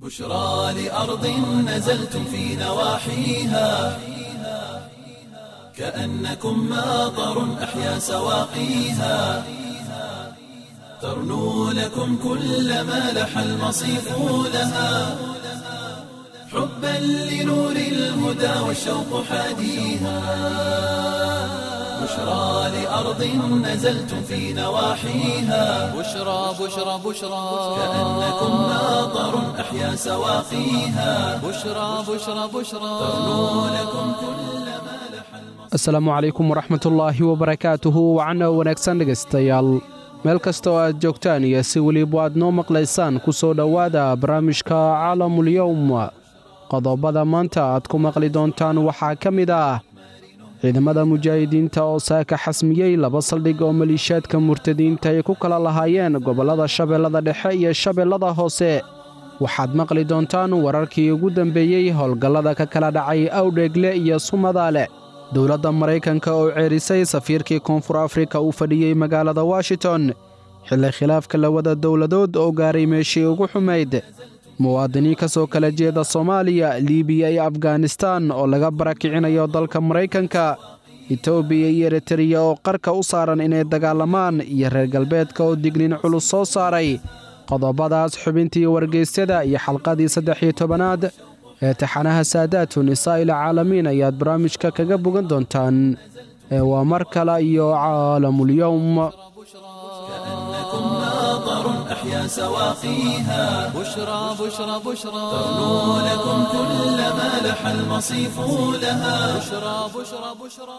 بشرى لأرض نزلتم في نواحيها كأنكم ماطر أحيا سواقيها ترنو لكم كل ما لح المصيف لها حبا لنور الهدى والشوق حاديها بشرى لأرض نزلتم في نواحيها بشرى بشرى بشرى كأنكم ماطر أحيا سواقيها بشرى بشرى بشرى ترنو لكم كل ما لح asalaamu calaykum waraxmatullaahi wabarakaatuhu wacana wanaagsan dhegaystayaal meel kasta oo aad joogtaan iyo si weliba aad noo maqlaysaan ku soo dhowaada barnaamijka caalamulyowm qodobada maanta aad ku maqli doontaan waxaa ka mid ah ciidamada mujaahidiinta oo saaka xasmiyey laba saldhig oo maliishaadka murtadiinta ay ku kala lahaayeen gobollada shabeellada dhexe iyo shabeellada hoose waxaad maqli doontaan wararkii ugu dambeeyey howlgallada ka kala dhacay awdheegle iyo sumadaale dowladda maraykanka oo ceerisay safiirkii koonfur afrika uu fadhiyey magaalada washington xilli khilaafka labada dowladood oo gaaray meeshii ugu xumayd muwaadiniin ka soo kala jeeda soomaaliya liibiya iyo afganistaan oo laga barakicinayo dalka maraykanka etoobiya iyo eritariya oo qarka u saaran inay dagaalamaan iyo reer galbeedka oo dignin culus soo saaray qodobadaas xubintii wargeysyada iyo xalqadii saddex iyo tobanaad ee taxanaha saadaatu nisaa'il caalamiin ayaad barnaamijka kaga bogan doontaan ee waa mar kale iyo caalamulyowm كأنكم ماطر أحيا سواقيها بشرى بشرى بشرى ترنو لكم كل ما لح المصيف لها بشرى بشرى بشرى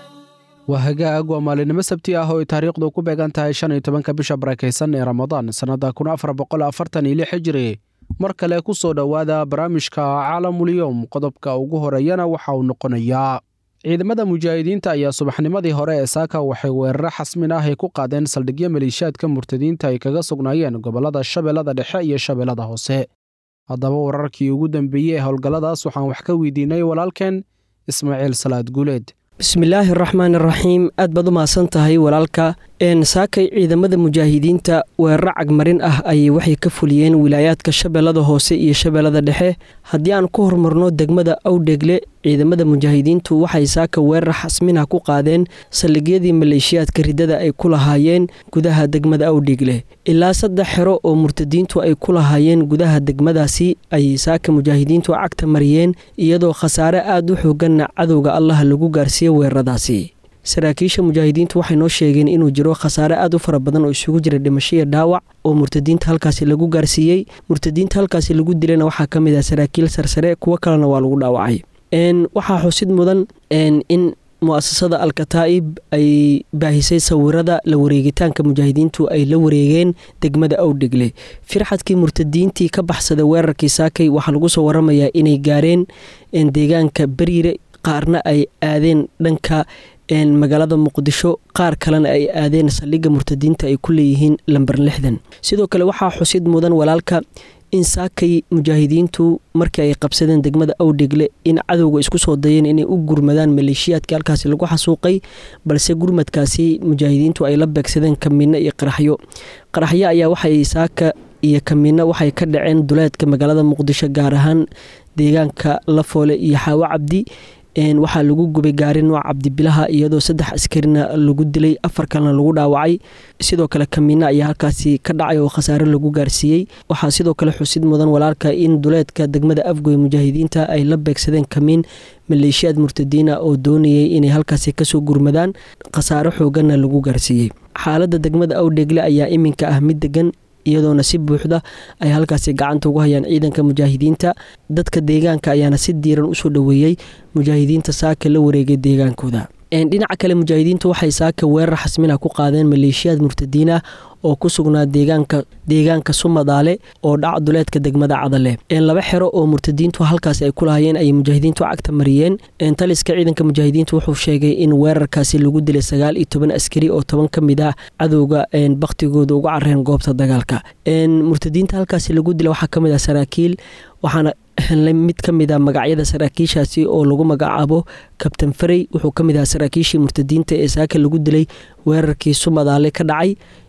waa hagaag waa maalinimo sabti ah oo ay taariikhdu ku beegan tahay shan iyo tobanka bisha barakaysan ee ramadaan sannadda kun afar boqol afartan iyo lix hijiri mar kale ku soo dhowaada barnaamijka caalamulyowm qodobka ugu horeeyana waxa uu noqonayaa ciidamada mujaahidiinta ayaa subaxnimadii hore ee saaka waxay weeraro xasmin ah ay ku qaadeen saldhigyo maliishaadka murtadiinta ay kaga sugnaayeen gobollada shabeellada dhexe iyo shabeellada hoose haddaba wararkii ugu dambeeyey ee howlgalladaas waxaan wax ka weydiinay walaalkeen ismaaciil salaad guuleed bismillaahi araxmaan araxiim aad baad u mahadsan tahay walaalka saakay ciidamada mujaahidiinta weeraro cagmarin ah ayay waxay ka fuliyeen wilaayaadka shabeellada hoose iyo shabeellada dhexe haddii aan ku hormarno degmada awdhegle ciidamada mujaahidiintu waxay saaka weerar xasminah ku qaadeen saldhigyadii maleeshiyaadka riddada ay ku lahaayeen gudaha degmada awdhegle ilaa saddex xero oo murtadiintu ay ku lahaayeen gudaha degmadaasi ayay saaka mujaahidiintu cagta mariyeen iyadoo khasaare aad u xooganna cadowga allah lagu gaarsiiyey weeraradaasi saraakiisha mujaahidiintu waxay noo sheegeen inuu jiro khasaare aad u fara badan oo isugu jira dhimasho iyo dhaawac oo murtadiinta halkaasi lagu gaarsiiyey murtadiinta halkaasi lagu dilayna waxaa ka mid ah saraakiil sarsare kuwo kalena waa lagu dhaawacay waxaa xusid mudan in mu-asasada alkataa'ib ay baahisay sawirada la wareegitaanka mujaahidiintu ay la wareegeen degmada awdhegle firxadkii murtadiintii ka baxsada weerarkii saakay waxaa lagu soo waramayaa inay gaareen deegaanka beriire qaarna ay aadeen dhanka magaalada muqdisho qaar kalena ay aadeen saldhigga murtadiinta ay ku leeyihiin lamber lixdan sidoo kale waxaa xusid mudan walaalka in saakay mujaahidiintu markii ay qabsadeen degmada awdhegle in cadowga isku soo dayeen inay u gurmadaan maleeshiyaadkii halkaasi lagu xasuuqay balse gurmadkaasi mujaahidiintu ay la beegsadeen kamiino iyo qaraxyo qaraxyo ayaa waxay saaka iyo kamiino waxay ka dhaceen duleedka magaalada muqdisho gaar ahaan deegaanka lafoole iyo xaawo cabdi waxaa lagu gubay gaari nooc cabdibilaha iyadoo saddex askarina lagu dilay afar kalena lagu dhaawacay sidoo kale kamiina ayaa halkaasi ka dhacay oo khasaare lagu gaarsiiyey waxaa sidoo kale xusid mudan walaalka in duleedka degmada afgoy mujaahidiinta ay la beegsadeen kamiin maleeshiyaad murtadiina oo doonayay inay halkaasi kasoo gurmadaan khasaare xooganna lagu gaarsiiyey xaalada degmada awdhegle ayaa iminka ah mid degan iyadoona si buuxda ay halkaasi gacanta ugu hayaan ciidanka mujaahidiinta dadka deegaanka ayaana si diiran usoo dhoweeyey mujaahidiinta saaka la wareegay deegaankooda dhinaca kale mujaahidiintu waxay saaka weerar xasmina ku qaadeen maleeshiyaad murtadiin ah oo ku sugnaa deegaanka deegaanka sumadaale oo dhac duleedka degmada cadale laba xero oo murtadiintu halkaas ay ku lahayeen ayay mujaahidiintu cagta mariyeen taliska ciidanka mujaahidiintu wuxuu sheegay in weerarkaasi lagu dilay sagaal iyo toban askari oo toban ka mid ah cadowga baktigooda uga careen goobta dagaalka murtadiinta halkaasi lagu dilay waxaa kamid ah saraakiil waxaana helnay mid ka mid a magacyada saraakiishaasi oo lagu magacaabo kabtan farey wuxuu ka mid ahaa saraakiishii murtadiinta ee saaka lagu dilay weerarkii sumadaale ka dhacay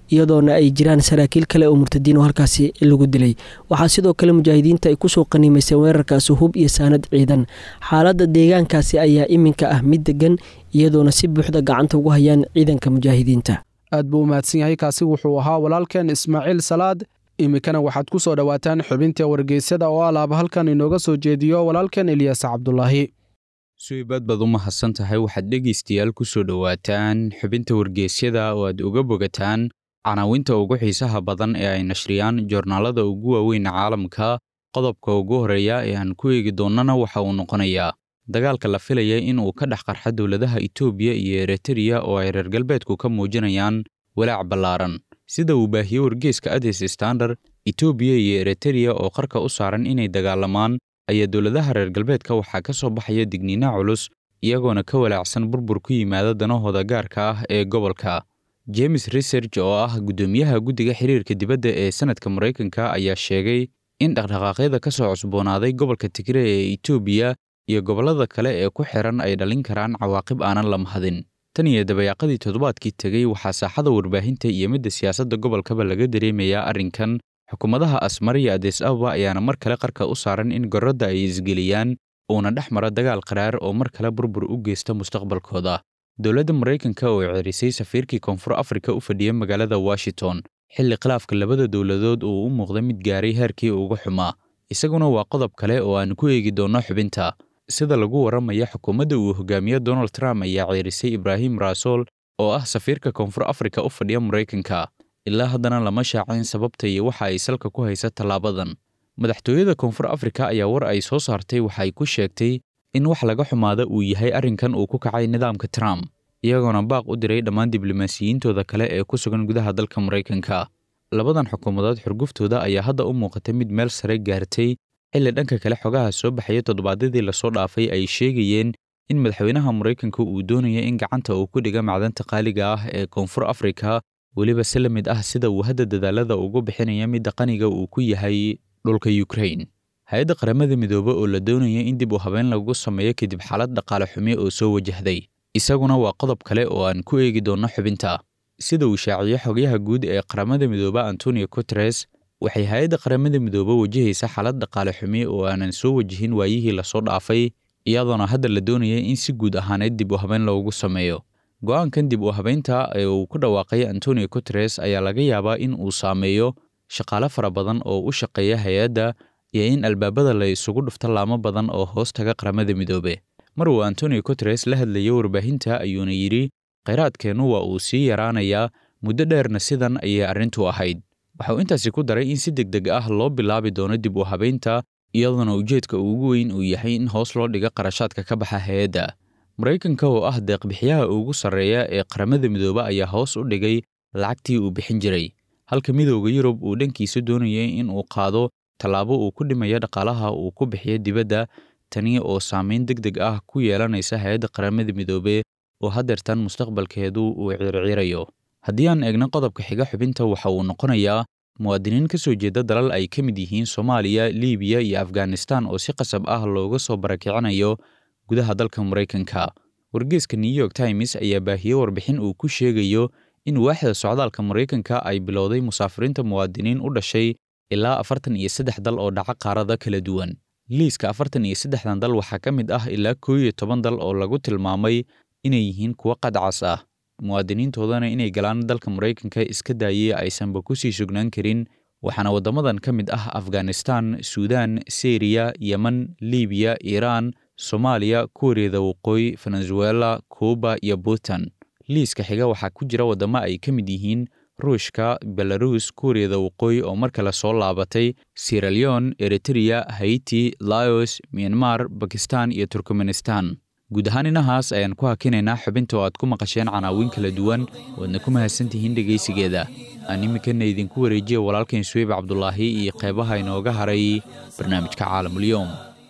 iyadoona ay jiraan saraakiil kale oo murtadiin oo halkaasi lagu dilay waxaa sidoo kale mujaahidiinta ay kusoo qaniimayseen weerarkaasi hub iyo saanad ciidan xaaladda deegaankaasi ayaa iminka ah mid degan iyadoona si buuxda gacanta ugu hayaan ciidanka mujaahidiinta aad buu u mahadsan yahay kaasi wuxuu ahaa walaalkeen ismaaciil salaad iminkana waxaad ku soo dhowaataan xubinta wargeysyada oo alaaba halkan inooga soo jeediyo walaalkeen ilyaas cabdulaahi suibaad baad u mahadsan tahay waxaad dhegaystayaal ku soo dhowaataan xubinta wargeysyada oo aad uga bogataan canaawinta ugu xiisaha badan ee ay nashriyaan joornaalada ugu waaweyn caalamka qodobka ugu horreeya ee aan ku eegi doonnana waxa uu noqonayaa dagaalka la filaya in uu ka dhex qarxa dowladaha itoobiya iyo eritreya oo ay reer galbeedku ka muujinayaan walaac ballaaran sida uu baahiyey wargeeska adis standard itoobiya iyo eritreya oo qarka u saaran inay dagaalamaan ayaa dowladaha reer galbeedka waxaa ka soo baxaya digniina culus iyagoona ka walaacsan burbur ku yimaada danahooda gaarka ah ee gobolka james research oo ah guddoomiyaha guddiga xiriirka dibadda ee sanadka maraykanka ayaa sheegay in dhaqdhaqaaqyada ka soo cusboonaaday gobolka tigre ee itoobiya iyo gobollada kale ee ku xiran ay dhalin karaan cawaaqib aanan la mahadin tan iyo dabayaaqadii toddobaadkii tegey waxaa saaxada warbaahinta iyo midda siyaasadda gobolkaba laga dareemayaa arrinkan xukuumadaha asmar iyo adis ababa ayaana mar kale qarka u saaran in gorradda ay isgeliyaan uuna dhex mara dagaal qaraar oo mar kale burbur u geysta mustaqbalkooda dowladda maraykanka oo cerisay safiirkii koonfur afrika u fadhiya magaalada washington xilli khilaafka labada dowladood uu u muuqda mid gaaray heerkii ugu xumaa isaguna waa qodob kale oo aan ku eegi doonno xubinta sida lagu warramaya xukuumadda uu hogaamiyo donald trump ayaa ceerisay ibraahim raasool oo ah safiirka koonfur afrika u fadhiya maraykanka ilaa haddana lama shaacin sababta iyo waxa ay salka ku haysa tallaabadan madaxtooyada koonfur afrika ayaa war ay soo saartay waxa ay ku sheegtay in wax laga xumaada uu yahay arrinkan uu ku kacay nidaamka trump iyagoona baaq u diray dhammaan diblomaasiyiintooda kale ee ku sugan gudaha dalka maraykanka labadan xukuumadood xurguftooda ayaa hadda u muuqata mid meel sare gaartay xilli dhanka kale xogaha soo baxaya toddobaadyadii lasoo dhaafay ay sheegayeen in madaxweynaha maraykanka uu doonaya in gacanta uu ku dhiga macdanta qaaliga ah ee koonfur afrika weliba si la mid ah sida uu hadda dadaalada ugu bixinaya midda qaniga uu ku yahay dhulka yukrain hay-adda qaramada midoobe oo la doonaya in dib u habeyn lagu sameeyo kadib xaalad dhaqaale xumi oo soo wajahday isaguna waa qodob kale oo aan ku eegi doonno xubinta sida uu shaaciyo xogyaha guud ee qaramada midoobe antonio guteres waxay hay-adda qaramada midoobe wajahaysa xaalad dhaqaale xumi oo aanan soo wajihin waayihii lasoo dhaafay iyadoona hadda la doonaya in si guud ahaaneed dib u habeyn loogu sameeyo go'aankan dib u habeynta ee uu ku dhawaaqay antonio guteres ayaa laga yaabaa in uu saameeyo shaqaale fara badan oo u shaqeeya hay-adda iyo in albaabada la isugu dhufto laamo badan oo hoos taga qaramada midoobe mar uu antonio guteres la hadlayo warbaahinta ayuuna yidhi khayraadkeennu waa uu sii yaraanayaa muddo dheerna sidan ayay arrintu ahayd waxa uu intaasi ku daray in si deg deg ah loo bilaabi doono dib u habeynta iyadoona ujeedka ugu weyn uu yahay in hoos loo dhigo qarashaadka ka baxa hay-adda maraykanka oo ah deeqbixiyaha ugu sarreeya ee qaramada midoobe ayaa hoos u dhigay lacagtii uu bixin jiray halka midooda yurub uu dhankiisa doonayay in uu qaado tallaabo uu ku dhimayo dhaqaalaha uu ku bixiyo dibadda tani oo saamayn deg deg ah ku yeelanaysa hay-adda qaramada midoobe oo haddeertan mustaqbalkeedu uu circirayo haddii aan eegno qodobka xiga xubinta waxa uu noqonayaa muwaadiniin ka soo jeeda dalal ay ka mid yihiin soomaaliya liibiya iyo afghanistan oo si qasab ah looga soo barakicinayo gudaha dalka maraykanka wargeeska new york times ayaa baahiyey warbixin uu ku sheegayo in waaxda socdaalka maraykanka ay bilowday musaafiriinta muwaadiniin u dhashay ilaa afartan iyo saddex dal oo dhaca qaarada kala duwan liiska afartan iyo saddexdan dal waxaa ka mid ah ilaa koo iyo toban dal oo lagu tilmaamay inay yihiin kuwo qadcas ah muwaadiniintoodana inay galaan dalka maraykanka iska daayay aysanba ku sii sugnaan karin waxaana waddamadan ka mid ah afghanistan suudaan syriya yemen libiya iiraan soomaaliya kuuriyada waqooyi venezuela kuuba iyo puntland liiska xiga waxaa ku jira waddamo ay ka mid yihiin ruushka belarus kuuriyada waqooyi oo mar kale soo laabatay sieraleon eritreya haiti laos myanmar bakistan iyo turkmenistan guud ahaan inahaas ayaan ku hakinaynaa xubinta oo aad ku maqasheen canaawiin kala duwan waadna ku mahadsantihiin dhegaysigeeda aan iminkana idinku wareejiya walaalkain suweyb cabdulaahi iyo qeybaha inooga haray barnaamijka caalamulyoom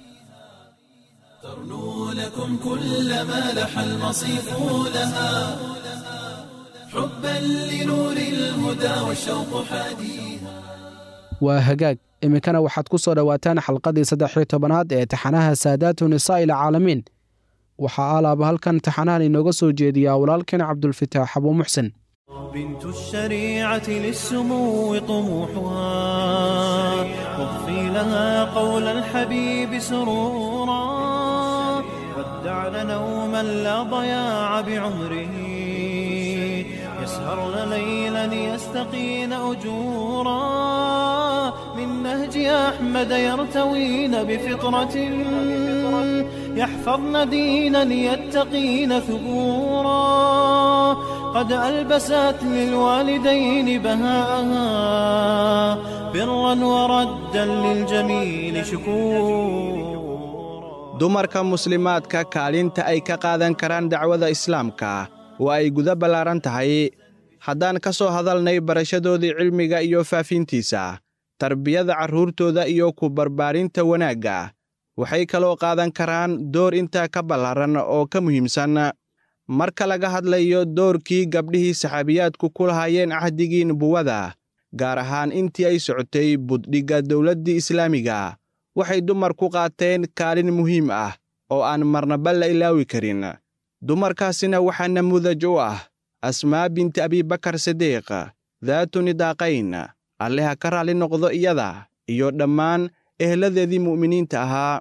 ترنو لكم كل ما لح المصيف لها حبا لنور الهدى والشوق حديها waa hagaag iminkana waxaad ku soo dhowaataan xalqadii saddex iyo tobanaad ee taxanaha saadaatu nisaa ilcaalamiin waxaa alaaba halkan taxanahan inooga soo jeediyaa walaalkeen cabdulfitaax abuu muxsen بنت الشريعة للسمو طموحها واضفي لها قول الحبيب سرورا ودعن نوما لا ضياع بعمره يسهرن ليلا يستقين أجورا من نهج أحمد يرتوين بفطرة يحفظن دينا يتقين ثبورا قد ألبست للوالدين بهاءها برا وردا للجميل شكورا dumarka muslimaadka kaalinta ay ka qaadan karaan dacwada islaamka waa ay guda ballaaran tahay haddaan ka soo hadalnay barashadoodii cilmiga iyo faafintiisa tarbiyada carruurtooda iyo ku barbaarinta wanaagga waxay kaloo qaadan karaan door intaa ka ballaaran oo ka muhiimsan marka laga hadlayo doorkii gabdhihii saxaabiyaadku ku lahaayeen cahdigii nubuwada gaar ahaan intii ay socotay buddhigga dowladdii islaamiga waxay dumarku qaateen kaalin muhiim ah oo aan marnaba la ilaawi karin dumarkaasina waxaa namuudaj u ah asmaa binti abibakar sidiiq daatu nidaaqayn alleha ka raalli noqdo iyada iyo dhammaan ehladeedii mu'miniinta ahaa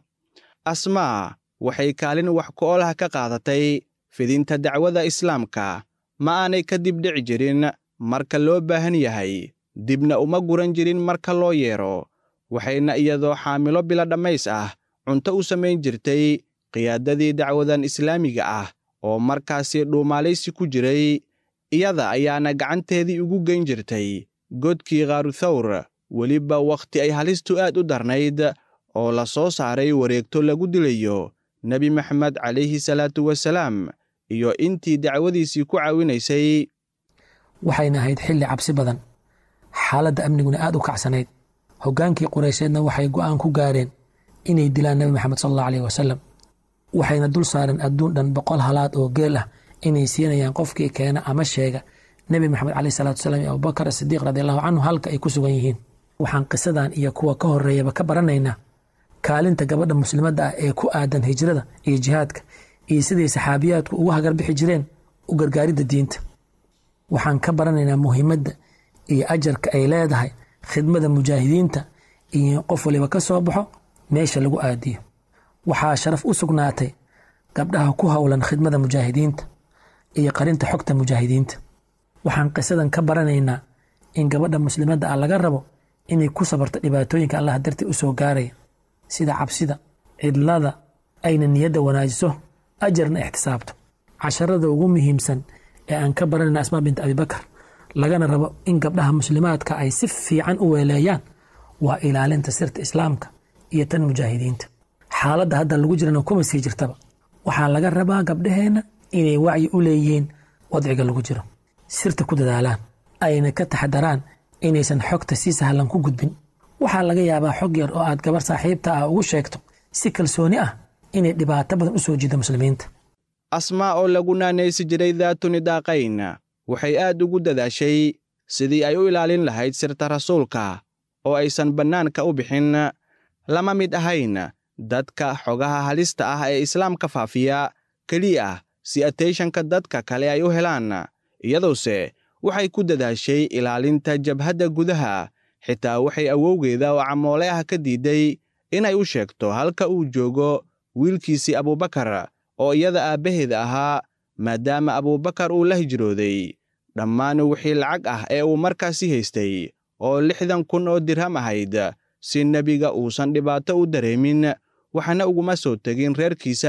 asmaa waxay kaalin wax ku-oolaha ka qaadatay fidinta dacwada islaamka ma aanay kadib dhici jirin marka loo baahan yahay dibna uma guran jirin marka loo yeedho waxayna iyadoo xaamilo bila dhammays ah cunto u samayn jirtay qiyaadadii dacwadan islaamiga ah oo markaasi dhuumaalaysi ku jiray iyada ayaana gacanteedii ugu geyn jirtay godkii khaaruthawr weliba wakhti ay halistu aad u darnayd oo la soo saaray wareegto lagu dilayo nebi maxamed calayhi salaatu wasalaam iyo intii dacwadiisii ku caawinaysay waxayna ahayd xilli cabsi badan xaaladda amniguna aad u kacsanayd hoggaankii quraysheedna waxay go'aan ku gaareen inay dilaan nebi maxamed sal allahu aleyh wasalam waxayna dul saareen adduun dhan boqol halaad oo geel ah inay siinayaan qofkii keena ama sheega nebi maxamed caleyh salatu wasalaam iyo abubakar asidiiq radiallahu canhu halka ay ku sugan yihiin waxaan qisadan iyo kuwa ka horreeyaba ka baranaynaa kaalinta gabadha muslimadda ah ee ku aadan hijrada iyo jihaadka iyo siday saxaabiyaadku ugu hagarbixi jireen u gargaaridda diinta waxaan ka baranaynaa muhiimadda iyo ajarka ay leedahay khidmada mujaahidiinta iyo qof waliba ka soo baxo meesha lagu aadiyo waxaa sharaf u sugnaatay gabdhaha ku howlan khidmada mujaahidiinta iyo qarinta xogta mujaahidiinta waxaan qisadan ka baranaynaa in gabadha muslimadda ah laga rabo inay ku sabarto dhibaatooyinka allah dartii u soo gaaraya sida cabsida cidlada ayna niyadda wanaajiso ajarna ixtisaabto casharada ugu muhiimsan ee aan ka baranayna asmaa binta abibakar lagana rabo in gabdhaha muslimaadka ay si fiican u weeleeyaan waa ilaalinta sirta islaamka iyo tan mujaahidiinta xaaladda hadda lagu jirana kuma sii jirtaba waxaa laga rabaa gabdhaheenna inay wacyi u leeyihiin wadciga lagu jiro sirta ku dadaalaan ayna ka taxadaraan inaysan xogta si sahlan ku gudbin waxaa laga yaabaa xog yar oo aad gabar saaxiibta ah ugu sheegto si kalsooni ah inay dhibaato badan u soo jiido muslimiinta asmaa oo lagu naanaysi jiray daatu nidaaqayn waxay aad ugu dadaashay sidii ay u ilaalin lahayd sirta rasuulka oo aysan bannaanka u bixin lama mid ahayn dadka xogaha halista ah ee islaamka faafiya keliya si atteyshanka dadka kale ay u helaan iyadoose waxay ku dadaashay ilaalinta jabhadda gudaha xitaa waxay awowgeeda oo camoole ah ka diidday inay u sheegto halka uu joogo wiilkiisii abuubakar oo iyada aabbaheeda ahaa maadaama abuubakar uu la hijrooday dhammaan wixii lacag ah ee uu markaasi haystay oo lixdan kun oo dirham ahayd si nebiga uusan dhibaato u dareemin waxna uguma soo tegin reerkiisa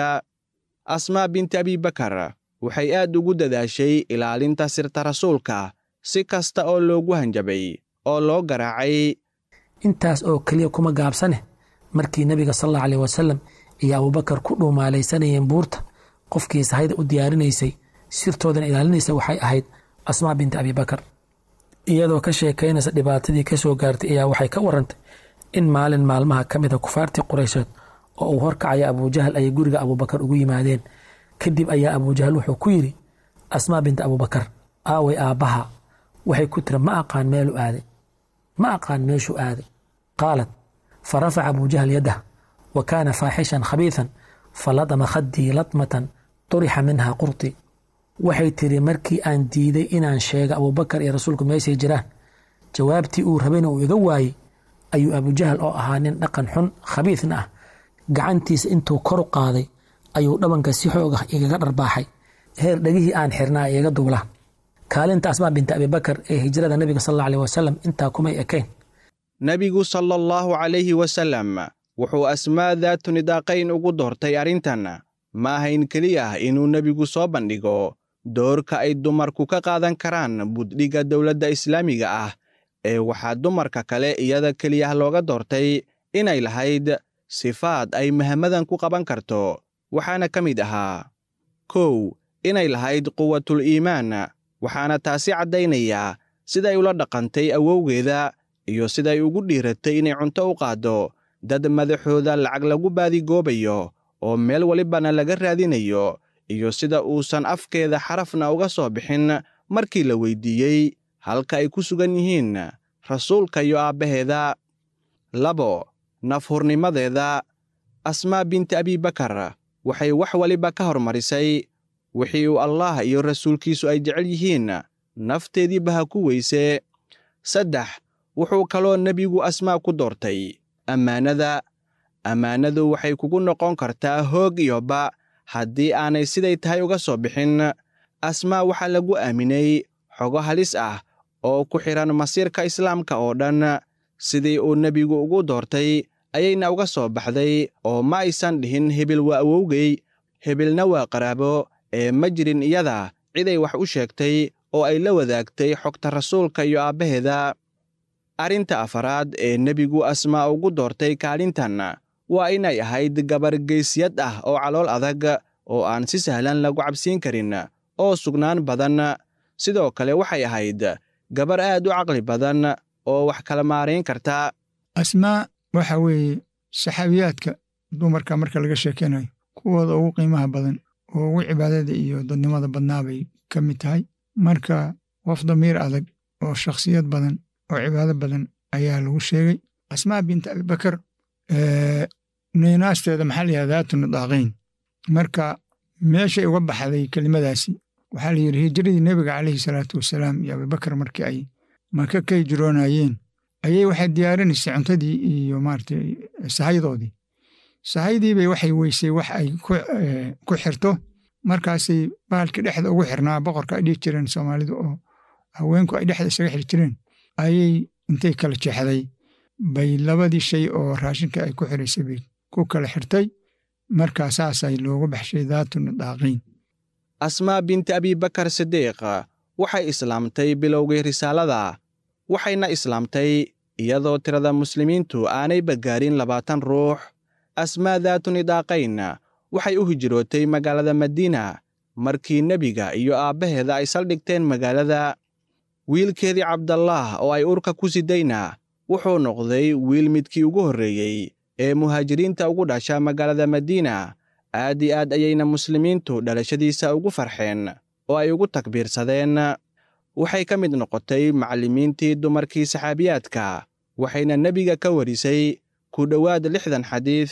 asmaa binti abibakar waxay aad ugu dadaashay ilaalinta sirta rasuulka si kasta oo loogu hanjabay oo loo garaacay intaas oo keliya kuma gaabsane markii nebiga sal allahu aleyh wasalam iyo abuubakar ku dhuumaalaysanayeen buurta qofkii sahayda u diyaarinaysay sirtoodana ilaalinaysa waxay ahayd asmaa binti abibakar iyadoo ka sheekaynaysa dhibaatadii ka soo gaartay ayaa waxay ka warantay in maalin maalmaha ka mid a kufaartii quraysheed oo uu horkacaya abujahal ayay guriga abuubakar ugu yimaadeen kadib ayaa abujahal wuxuu ku yidhi asmaa binti abuubakar aaway aabbaha waxay ku tiri ma aqaan meelu aaday ma aqaan meeshuu aaday qaalat fa rafaca abujahal yaddah wa kaana faaxishan khabiisan faladama khaddii latmatan turixa minha qurti waxay tiri markii aan diiday inaan sheego abubakar iyo rasuulku meeshay jiraan jawaabtii uu rabayna uu iga waayey ayuu abujahal oo ahaa nin dhaqan xun khabiidna ah gacantiisa intuu kor u qaaday ayuu dhabanka si xoog ah igaga dharbaaxay heer dhegihii aan xirnaa igaga duulaan kaalinta asmaa binta abibakar ee hijrada nebiga sal alla aleh wasalam intaa kumay ekayn nebigu sala allahu calayhi wasallam wuxuu asmaa daatu nidaaqayn ugu doortay arrintan ma ahayn keliya ah inuu nebigu soo bandhigo doorka ay dumarku ka qaadan karaan buddhigga dowladda islaamiga ah ee waxaa dumarka kale iyada keliyah looga doortay inay lahayd sifaad ay mahamadan ku qaban karto waxaana ka mid ahaa kow inay lahayd quwatul iimaan waxaana taasi caddaynayaa siday ula dhaqantay awowgeeda iyo siday ugu dhiiratay inay cunto u qaaddo dad madaxooda lacag lagu baadigoobayo oo meel walibana laga raadinayo iyo sida uusan afkeeda xarafna uga soo bixin markii la weyddiiyey halka ay ku sugan yihiin rasuulka iyo aabbaheeda labo nafhurnimadeeda asmaa binti abibakar waxay wax waliba ka hormarisay wixii uu allaah iyo rasuulkiisu ay jecel yihiin nafteediiba ha ku weyse saddex wuxuu kaloo nebigu asmaa ku doortay ammaanada ammaanadu waxay kugu noqon kartaa hoog iyo ba haddii aanay siday tahay uga soo bixin asmaa waxaa lagu aaminay xogo halis ah oo ku xidhan masiirka islaamka oo dhan sidii uu nebigu ugu doortay ayayna uga soo baxday oo ma aysan dhihin hebil waa awowgey hebilna waa qaraabo ee ma jirin iyada ciday wax u sheegtay oo ay la wadaagtay xogta rasuulka iyo aabbaheeda arrinta afaraad ee nebigu asmaa ugu doortay kaalintan waa inay ahayd gabar geysyad ah oo calool adag oo aan si sahlan lagu cabsiin karin oo sugnaan badan sidoo kale waxay ahayd gabar aad u caqli badan oo wax kala maarayn karta asmaa waxa weeye saxaabiyaadka dumarka marka laga sheekeynayo kuwooda ugu qiimaha badan oo ugu cibaadada iyo dadnimada badnaa bay ka mid tahay marka qof damiir adag oo shakhsiyad badan oo cibaado badan ayaa lagu sheegay asmaa binta abibakar neenaasteeda maxaa la yihahda daatu nidaaqayn marka meeshay uga baxday kelimadaasi waxaa la yidhi hijiradii nebiga calayhi salaatu wasalaam iyo abibakar markii ay maka ka hijroonayeen ayay waxay diyaarinaysay cuntadii iyo maaragtay sahaydoodii sahaydiibay waxay weysay wax ay ku xirto markaasay bahalkii dhexda ugu xirnaa boqorka ay dhihi jireen soomaalidu oo haweenku ay dhexda isaga xiri jireen ayay intay kala jeexday bay labadii shay oo raashinka ay ku xiraysay bay ku kala xirtay markaa saasay loogu baxshay daatu nidaaqiin asmaa binti abibakar sidiiq waxay islaamtay bilowgii risaalada waxayna islaamtay iyadoo tirada muslimiintu aanay bagaarin labaatan ruux asmaa daatu nidaaqayn waxay u hijrootay magaalada madiina markii nebiga iyo aabbaheeda ay saldhigteen magaalada wiilkeedii cabdallaah oo ay urka ku sidayna wuxuu noqday wiil midkii ugu horreeyey ee muhaajiriinta ugu dhasha magaalada madiina aad i aad ayayna muslimiintu dhalashadiisa ugu farxeen oo ay ugu takbiirsadeen waxay ka mid noqotay macallimiintii dumarkii saxaabiyaadka waxayna nebiga ka warisay ku dhowaad lixdan xadiid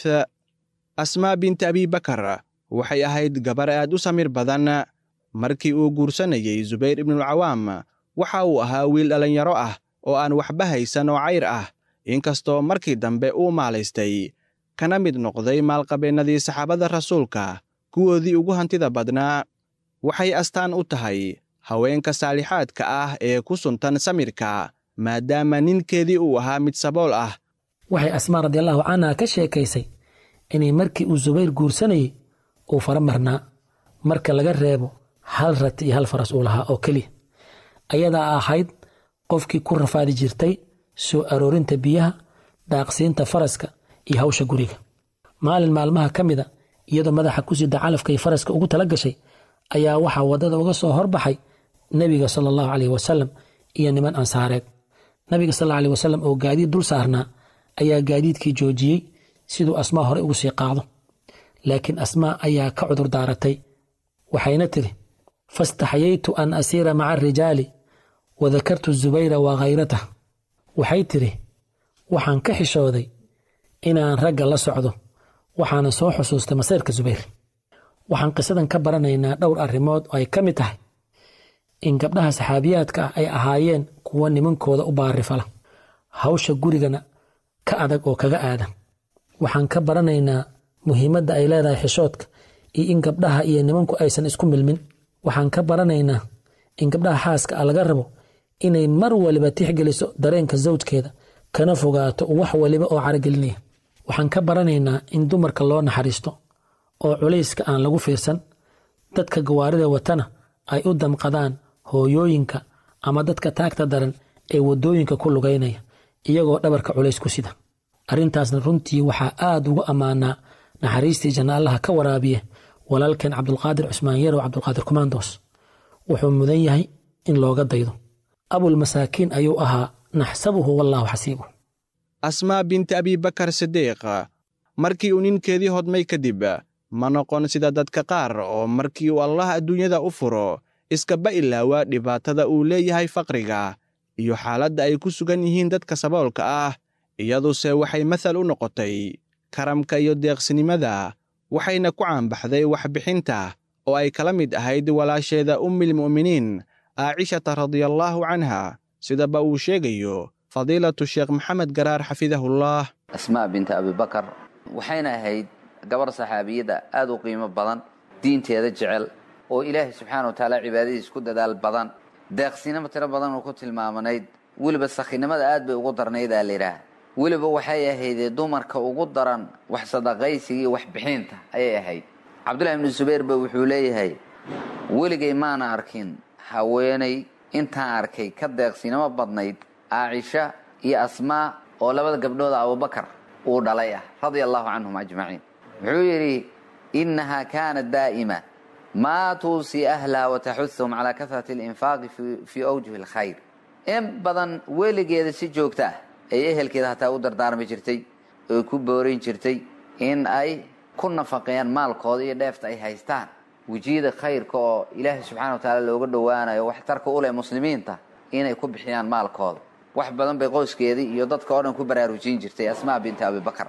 asmaa binti abibakar waxay ahayd gabar aad u samir badan markii uu guursanayey subayr ibnulcawaam waxa uu ahaa wiil dhallinyaro ah oo aan waxba haysan oo cayr ah inkastoo markii dambe uu maalaystay kana mid noqday maalqabeennadii saxaabada rasuulka kuwoodii ugu hantida badnaa waxay astaan u tahay haweenka saalixaadka ah ee ku suntan samirka maadaama ninkeedii uu ahaa mid sabool ah waxay asmaa radiallahu canha ka sheekaysay inay markii uu subayr guursanayey uu fara marnaa marka laga reebo hal rat iyo hal faras uu lahaa oo keliya ayadaa ahayd qofkii ku rafaadi jirtay soo aroorinta biyaha daaqsiinta faraska iyo hawsha guriga maalin maalmaha ka mida iyadoo madaxa ku sida calafkay faraska ugu tala gashay ayaa waxaa waddada uga soo horbaxay nebiga sala allahu caleyh wasalam iyo niman ansaareed nabiga sal alla aleh wasalam oo gaadiid dul saarnaa ayaa gaadiidkii joojiyey siduu asmaa hore ugu sii qaado laakiin asmaa ayaa ka cudur daaratay waxayna tidhi fastaxyaytu an asiira maca arijaali wa dakartu zubayra wa khayratah waxay tidhi waxaan ka xishooday inaan ragga la socdo waxaana soo xusuustay masayrka subayr waxaan qisadan ka baranaynaa dhowr arrimood oo ay ka mid tahay in gabdhaha saxaabiyaadka ah ay ahaayeen kuwa nimankooda u baarifala hawsha gurigana ka adag oo kaga aadan waxaan ka baranaynaa muhiimadda ay leedahay xishoodka iyo in gabdhaha iyo nimanku aysan isku milmin waxaan ka baranaynaa in gabdhaha xaaska ah laga rabo inay mar waliba tixgeliso dareenka zawjkeeda kana fogaato wax waliba oo caragelinaya waxaan ka baranaynaa in dumarka loo naxariisto oo culayska aan lagu fiirsan dadka gawaarida watana ay u damqadaan hooyooyinka ama dadka taagta daran ee waddooyinka ku lugaynaya iyagoo dhabarka culays ku sida arrintaasna runtii waxaa aad ugu ammaanaa naxariistii janna allaha ka waraabiye walaalkeen cabdulqaadir cusmaan yarow cabdulqaadir kumaandoos wuxuu mudan yahay in looga daydo abulmasaakiin ayuu ahaa naxsabuhu wallaahu xasiibuh asmaa binti abibakar sidiiq markii uu ninkeedii hodmay kadib ma noqon sida dadka qaar oo markii uu allah adduunyada u furo iskaba ilaawa dhibaatada uu leeyahay faqriga iyo xaaladda ay ku sugan yihiin dadka saboolka ah iyaduse waxay mathal u noqotay karamka iyo deeqsinimada waxayna ku caanbaxday waxbixinta oo ay kala mid ahayd walaasheeda ummilmu'miniin aacishata radiallaahu canha sidaba uu sheegayo fadiilatu sheekh maxamed garaar xafidahullah asmaa binta abibakar waxayna ahayd gabar saxaabiyadda aad u qiimo badan diinteeda jecel oo ilaahay subxaana wa tacaala cibaadadiis ku dadaal badan deeqsinimo tiro badan oo ku tilmaamanayd weliba sakhinimada aad bay ugu darnayd aa layidhaah weliba waxay ahaydee dumarka ugu daran wax sadaqaysiga iyo waxbixinta ayay ahayd cabdullahi ibnu zubayr ba wuxuu leeyahay weligay maana arkin haweenay intaan arkay ka deeqsinimo badnayd aacisha iyo asmaa oo labada gabdhooda abubakar uu dhalay ah radia allahu canhum ajmaciin wuxuu yidhi innahaa kaanat daa'ima maa tuusii ahlaha wataxuhum calaa kasrati alinfaaqi fii awjuhi alkhayr in badan weligeeda si joogta ah ay ehelkeeda hataa u dardaarmi jirtay oy ku boorin jirtay in ay ku nafaqeeyaan maalkooda iyo dheefta ay haystaan wejiyada khayrka oo ilaahay subxana wa tacaala looga dhowaanayo waxtarka u leh muslimiinta inay ku bixiyaan maalkooda wax badan bay qoyskeedii iyo dadka oo dhan ku baraarujin jirtay asmaa binti abibakar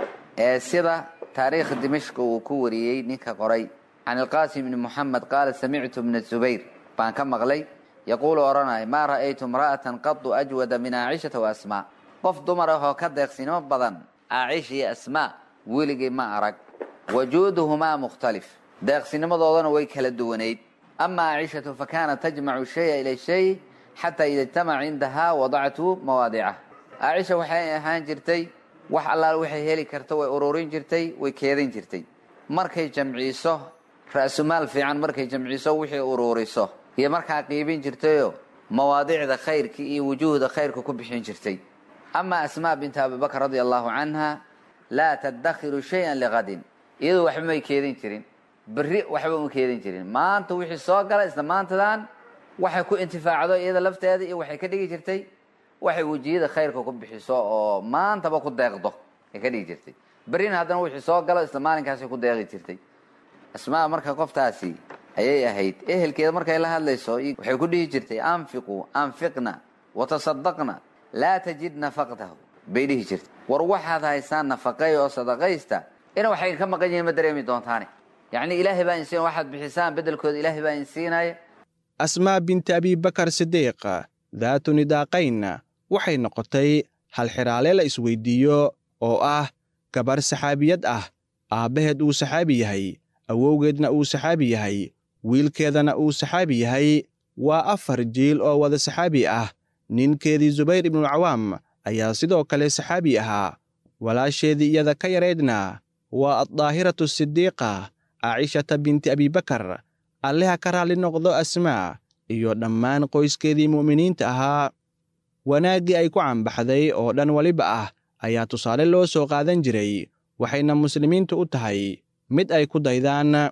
ee sida taariikha dimashqa uu ku wariyey ninka qoray can ilqaasim bni moxamed qaala samictu bna zubayr baan ka maqlay yaquulu odhanaya maa ra'aytu imra'atan qadu ajwada min aacishata wa asmaa qof dumar ahoo ka deeqsinimo badan aacisha iyo asmaa weligay ma arag wajuuduhumaa mukhtalif deeqsinimadoodana way kala duwanayd ama aacishatu fa kaanat tajmacu shaya ila shay xataa ida ijtamaca cindahaa wadactu mawaadicah aacisha waxay ahaan jirtay wax allaal waxay heli karta way ururin jirtay way keedin jirtay markay jamciiso ra'sumaal fiican markay jamciiso wixii ururiso iyo markaa qiibin jirtayoo mawaadicda khayrka iyo wujuuhda khayrka ku bixin jirtay ama asmaa binti abibakr radia allahu canha laa tadakhiru shayan liqadin iyadu waxba may keedin jirin berri waxba uma keedin jirin maanta wixii soo gala isla maantadan waxay ku intifaacdo iyada lafteeda iyo waxay ka dhigi jirtay waxay wejiyada khayrka ku bixiso oo maantaba ku deeqdo ay ka dhigi jirtay berrina haddana wixii soo galo isla maalinkaasay ku deeqi jirtay asmaa marka qoftaasi ayay ahayd ehelkeeda markay la hadlayso waxay ku dhihi jirtay anfiquu anfiqna watasadaqna laa tajid nafaqtahu bay dhihi jirtay war waxaad haysaan nafaqeey oo sadaqaysta ina waxay ka maqan yihiin ma dareemi doontaane yacni ilaahay baa insiin waxaad bixisaan beddelkooda ilaahay baa insiinaya asmaa binti abibakar sidiiq daatu nidaaqayn waxay noqotay hal xiraale la isweydiiyo oo ah gabar saxaabiyad ah aabbaheed uu saxaabi yahay awowgeedna uu saxaabi yahay wiilkeedana uu saxaabi yahay waa afar jiil oo wada saxaabi ah ninkeedii zubayr ibnualcawaam ayaa sidoo kale saxaabi ahaa walaasheedii iyada ka yaraydna waa addaahiratu sidiiqa aacishata binti abibakar alleha ka raalli noqdo asmaa iyo dhammaan qoyskeedii mu'miniinta ahaa wanaaggii ay ku cambaxday oo dhan weliba ah ayaa tusaale loo soo qaadan jiray waxayna muslimiintu u tahay mid ay ku daydaan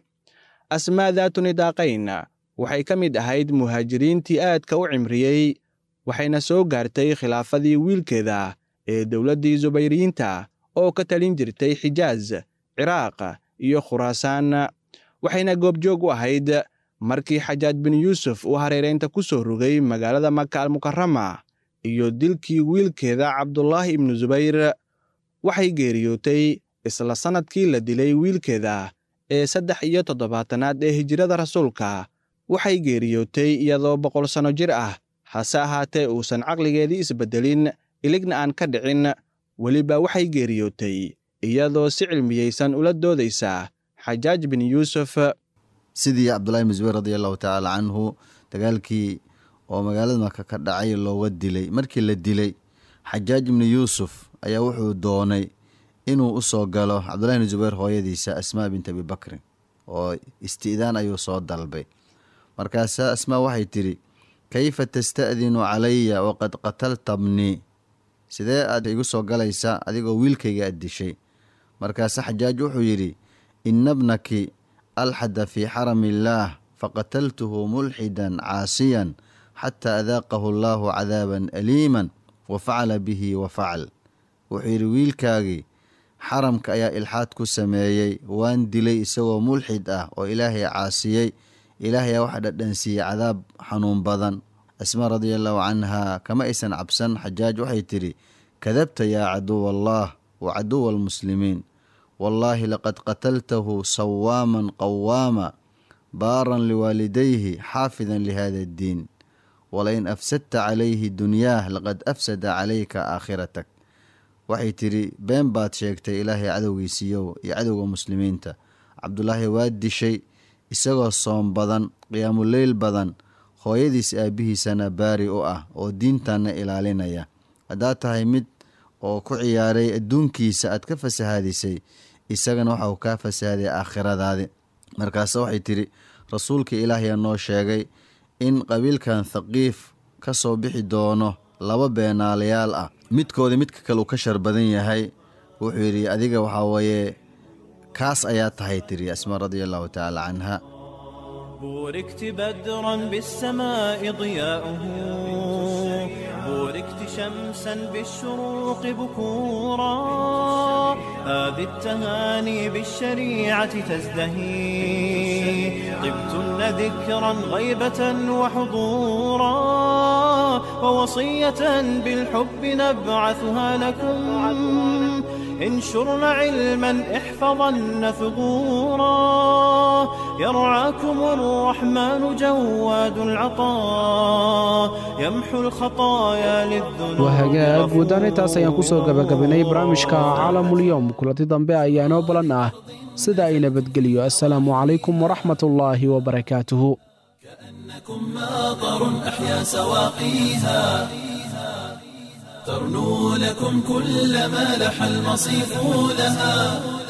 asmaa daatu nidaaqayn waxay ka mid ahayd muhaajiriintii aadka u cimriyey waxayna soo gaartay khilaafadii wiilkeeda ee dowladdii subayriyiinta oo ka talin jirtay xijaaz ciraaq iyo khuraasaan waxayna goobjoog u ahayd markii xajaaj bin yuusuf uu hareeraynta ku soo rogay magaalada maka almukarama iyo dilkii wiilkeeda cabdulaahi ibnu subayr waxay geeriyootay isla sannadkii la dilay wiilkeeda ee saddex iyo toddobaatanaad ee hijrada rasuulka waxay geeriyootay iyadoo boqol sanno jir ah hase ahaatee uusan caqligeedii isbeddelin iligna aan ka dhicin weliba waxay geeriyootay iyadoo si cilmiyeysan ula doodaysa xajaaj bin yuusuf sidii cabdullahi ibn zubayr radi allahu tacaala canhu dagaalkii oo magaalada maka ka dhacay looga dilay markii la dilay xajaaj ibni yuusuf ayaa wuxuu doonay inuu u soo galo cabdullahi ibni zubayr hooyadiisa asmaa bint abi bakrin oo isti'daan ayuu soo dalbay markaasaa asmaa waxay tidhi kayfa tasta'dinu calaya waqad qatalta bnii sidee aad igu soo galaysaa adigoo wiilkayga aad dishay markaase xajaaj wuxuu yidhi ina bnaki alxada fii xarami illaah faqataltuhu mulxidan caasiyan xataa adaaqahu allaahu cadaaban aliiman wa facala bihi wa facal wuxuu yidhi wiilkaagii xaramka ayaa ilxaad ku sameeyey waan dilay isagoo mulxid ah oo ilaahay caasiyey ilaahay aa waxa dhadhansiiyey cadaab xanuun badan asmaa radia allaahu canhaa kama aysan cabsan xajaaj waxay tidhi kadabta yaa caduwa allah wa caduwa almuslimiin wallaahi laqad qataltahu sawaaman qawaama baaran liwaalidayhi xaafidan lihada addiin walain afsadta calayhi dunyaah laqad afsada calayka aakhiratak waxay tidhi been baad sheegtay ilaahay cadowgiisiiyow iyo cadowga muslimiinta cabdulaahi waa dishay isagoo soom badan qiyaamuleyl badan hooyadiis aabbihiisana baari u ah oo diintanna ilaalinaya haddaad tahay mid oo ku ciyaaray adduunkiisa aad ka fasahaadisay isagana waxau kaa fasahaaday aakhiradaadi markaase waxay tidhi rasuulka ilaahiyaa noo sheegay in qabiilkan thaqiif ka soo bixi doono laba beenaalayaal ah midkooda midka kale uu ka shar badan yahay wuxuu yidhi adiga waxaa weeye kaas ayaa tahay tiri asmaa radia allahu tacaala canha بوركت بدرا بالسماء ضياؤه بوركت شمسا بالشروق بكورا هذه التهاني بالشريعة تزدهي طبتن ذكرا غيبة وحضورا ووصية بالحب نبعثها لكم انشرن علما احفظن ثبورا يرعاكم الرحمن جواد العطاء يمحو الخطايا للذنوب wahagaag guudaan intaas ayaan ku soo gabagabanay barnaamijka caalamulyoom kulanti dambe ayaa inoo balan ah sida ay nabadgeliyo assalaamu calaykum waraxmat ullaahi wabarakaatuhu كأنكم ماطر أحيا سواقيها ترنو لكم كل ما لح المصيف لها